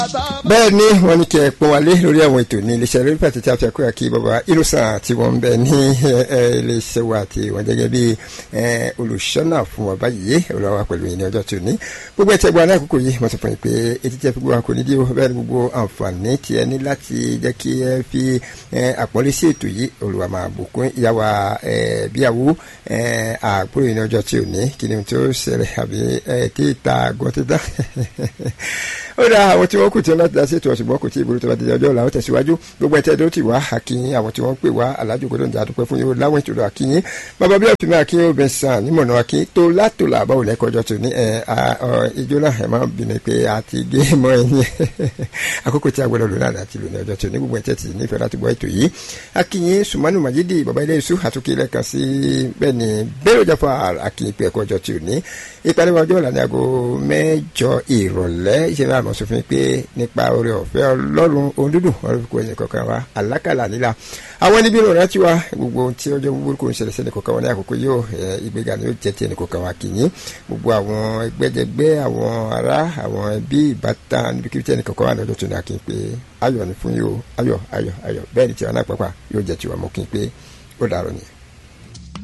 bẹ́ẹ̀ ni wọ́n ní kí ẹ pọ́n wálé lórí àwọn ètò ní iléeṣẹ́ lórí pàtó tí a fi àkóyà kí bàbá irúsàn tí wọ́n ń bẹ ní iléeṣẹ́ wa àti wọ́n gẹ́gẹ́ bí olùṣọ́nà fún wa báyìí olùwà pẹ̀lú ìní ọjọ́ tó ní gbogbo ẹ̀tẹ́ gba aláàkókò yìí wọ́n sọ fún yín pé etí tẹ́ fi gbọ́ àkó nídìí bẹ́ẹ̀ ni gbogbo àǹfààní tí ẹ ní láti jẹ́ kí ẹ fi àpọ́nlé sí ètò yìí olùwà máa bùkún ìyàwó bíyàwó àpòrò ìní ọjọ́ tí ò ní kí ni tó ṣẹlẹ̀ àbí tí ìta gbọ́n ti dá ó dá àwọn tí wọ́n kù tí wọ́n láti dá sí ètò ọ̀ṣùgbọ́n kò tí ì burú tó bá di ọjọ́ ọ̀la ó tẹ̀síwájú gbogbo ẹ̀tẹ́ tó ti wá àkíyín àwọn tí wọ́n ń pè wá alájò gbọdọ̀ ń jà dúpẹ́ fún yóò láwọn ìtura àkíyín bàbá bí ọ̀fìn máa kíyìn obìnrin sàn nímọ̀nà àkíyín tó látòlà àbáwò lẹ́kọ̀ ọjọ́ tó ní ijó náà ẹ̀ máa bínú pé a ti gé mọ́ ẹ̀yìn àkókò tí a gbọdọ̀ lò náà láti lò ní ọjọ́ tó ní gbogbo ẹ̀tẹ́ ti nífẹ̀ẹ́ láti gbọ́ ètò yìí àkíyín sùmánù màjídì bàbá ilé iṣu àtúnkì lẹ́ẹ̀kan sí bẹ́ẹ̀ ni bẹ́ẹ̀rù jáfa àkíyín pé ẹ̀kọ́ ọjọ́ tó ní ìpàdé ọjọ́ ọ̀la ní aago mẹ́jọ ìrọ̀lẹ́ ìṣẹ̀lẹ̀ àmọ́ sọ fún mi pé nípa oore ọ̀fẹ́ ọlọ́run ohun dúdùn ọ̀rọ̀ kò ẹ̀yìn kankan wa àlákàlà nílà àwọn níbi ìròyìn rántí wa gbogbo ohun tí ọjọ́ gbogbo kò ń ṣẹlẹ̀ sẹ́ni kankan wọn ní àkókò yóò ìgbéga ni yóò jẹ́ ti ẹnì kankan wa kìíní gbogbo àwọn ẹgbẹ́jẹgbẹ́ àwọn ará àwọn ẹbí ìbátan níbi kíbi tí ẹnì kankan wà lọ́jọ́ tó ní akin pé ayọ̀ ni fún yóò ayọ̀ ayọ̀ ayọ̀ bẹ́ẹ̀ ni tiwa náà pàpà yóò jẹ́ tiwa mọ́ kí n pé ó dàrọ̀ nìyẹn.